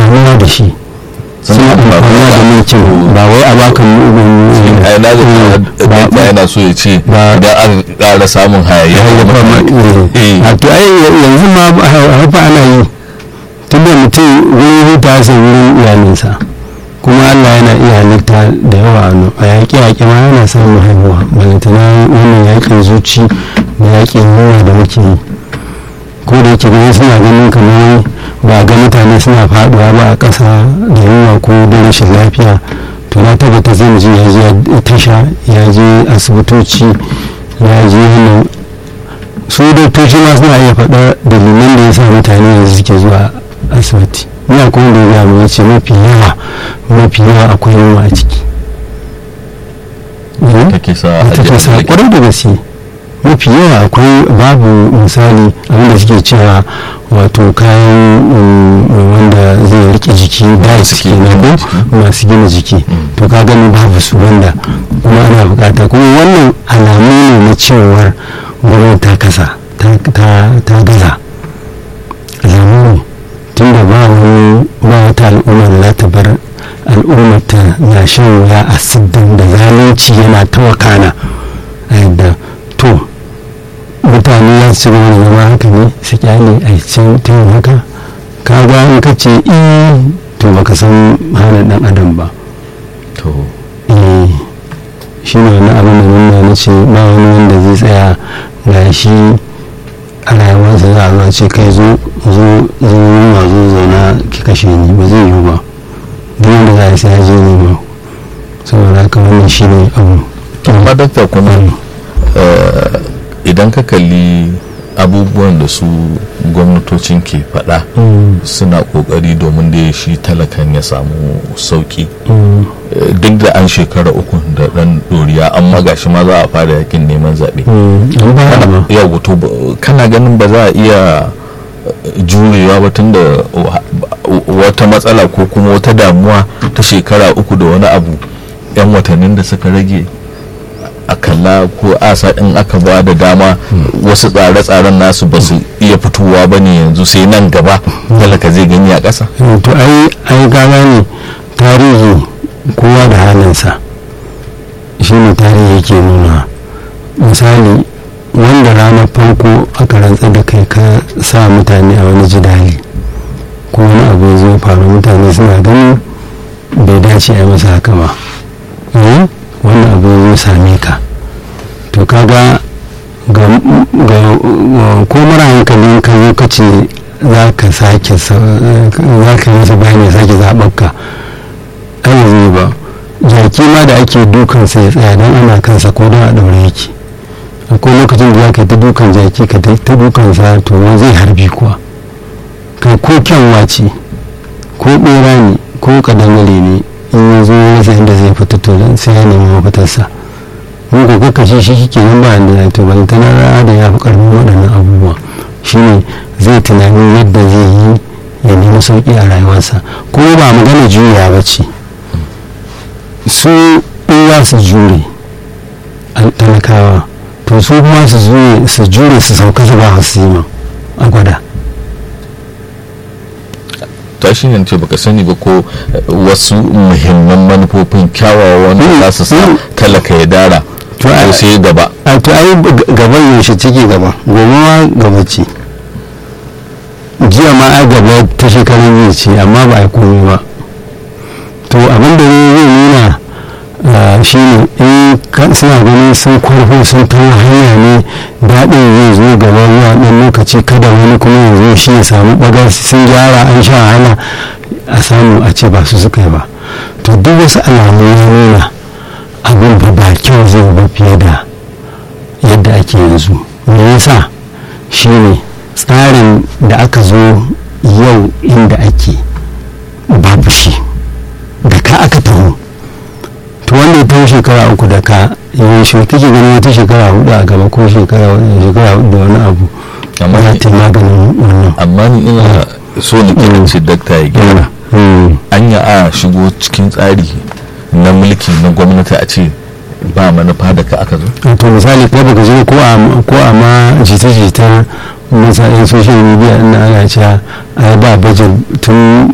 amfanuwa da shi suna amfanuwa da mulkin ba wai a baka ai na ga ta yana so ya ce idan an ƙara samun hayayya a to ai yanzu ma haifa ana yi tun da mutum wurin huta sai wurin iyalinsa kuma allah yana iya halitta da yawa a yaƙi yaƙi ma yana samun haihuwa balantana wannan yaƙin zuci da yaƙin yunwa da muke yi ko da yake gani suna ganin kamar ba ga mutane suna faduwa ba a ƙasa da yunwa ko da rashin lafiya to na tabbata zai ji ya je tasha ya je asibitoci ya je wannan su doktoci ma suna iya faɗa dalilan da ya sa mutane yanzu suke zuwa asibiti ina kuma da ya mu ce mafi yawa mafi yawa akwai yunwa a ciki take sa take sa kwarai da gaske mafi yawa akwai babu misali abinda suke cewa wato kayan wanda zai rike jiki da suke na ko masu gina jiki to ka gani babu su wanda kuma ana bukata kuma wannan alamu ne na cewar gwamnati ta kasa ta gaza alamu ne tunda ba wani ba wata al'umma da za ta bar al'ummar ta na shan wuya a siddin da zalunci yana ta wakana a yadda to mutane ya su gaba da zama haka ne su kyale a cikin ta yin haka ka ga in ka ce i to baka san hana dan adam ba to eh shi ne wani abin da nuna na ce ba wani wanda zai tsaya ga shi a rayuwarsa za a zuwa ce kai zo zo zo ma zo zauna ki kashe ni ba zai yiwu ba duk wanda za a sai ya je ne ba saboda haka wannan shi ne abu amma dakta kuma idan ka kalli abubuwan da su gwamnatocin ke faɗa suna ƙoƙari domin da shi talakan ya samu sauƙi duk da an shekara uku da ɗan ɗoriya amma gashi ma za a fara yakin neman zaɓe yau to kana ganin ba za a iya jurewa ba tun da wata matsala ko kuma wata damuwa ta shekara uku da wani abu 'yan watannin da suka rage a kalla ko asa in aka ba da dama wasu tsare-tsaren nasu ba su iya fitowa ba ne yanzu sai nan gaba talaka zai gani a ƙasa to ai ai gaba ne tarihi kowa da halinsa shi ne tarihi yake nuna misali wanda ranar farko aka rantsa da kai ka sa mutane a wani jidali ko wani abu ya zo faru mutane suna ganin bai dace a yi masa haka ba wannan abu ya same ka to kaga ga ko mara hankalin ka zo ka ce za ka sake za ka masa bayani sake zaɓar ka ai zai ba jaki ma da ake dukan sai ya tsaya don ana kansa ko don a ɗaure yake akwai lokacin da za ka yi ta dukan jaki ka ta dukan sa to zai harbi kuwa kai ko kyanwa ce ko ɓera ne ko kadangare ne in ya zo rasa inda zai fita to sai ya nemi mafitarsa mun ko kuka shi shi ke nan ba da to ban tana ra'a da ya fi karfin waɗannan abubuwa shine zai tunanin yadda zai yi ya nemi sauƙi a rayuwarsa kuma ba magana juya ba ce su in za su jure talakawa to su kuma su jure su sauka su ba su yi a gwada ta shi ne ce baka sani ba ko wasu muhimman manufofin kyawawa wanda za su sa talaka ya dara to sai gaba a to ai gaban yaushe ciki gaba gobe ma gaba ce jiya ma ai gaba ta shekarun jiya ce amma ba a komai ba to abin da zai nuna shi ne in suna ganin sun kwarfo sun tawo hanya ne daɗin zai zo gaba zuwa ɗan lokaci kada wani kuma ya zo shi ya samu ɓagar sun gyara an sha wahala a samu a ce ba su suka yi ba to duk wasu alamu ya nuna abin ba ba kyau zai ba fiye da yadda ake yanzu me yasa shi ne tsarin da aka zo yau inda ake babu shi da ka aka taho to wanda ya taho shekara uku da ka yi shi take ganin wata shekara hudu a gaba ko shekara shekara hudu da wani abu amma ya ta maganin wannan amma ni ina so na kiranci dakta ya gyara anya a shigo cikin tsari na mulki na gwamnati a ce ba manufa da ka aka zo to misali kai baka je ko a ko a ma jita-jita misalin social media ina ana cewa ai ba bajin tun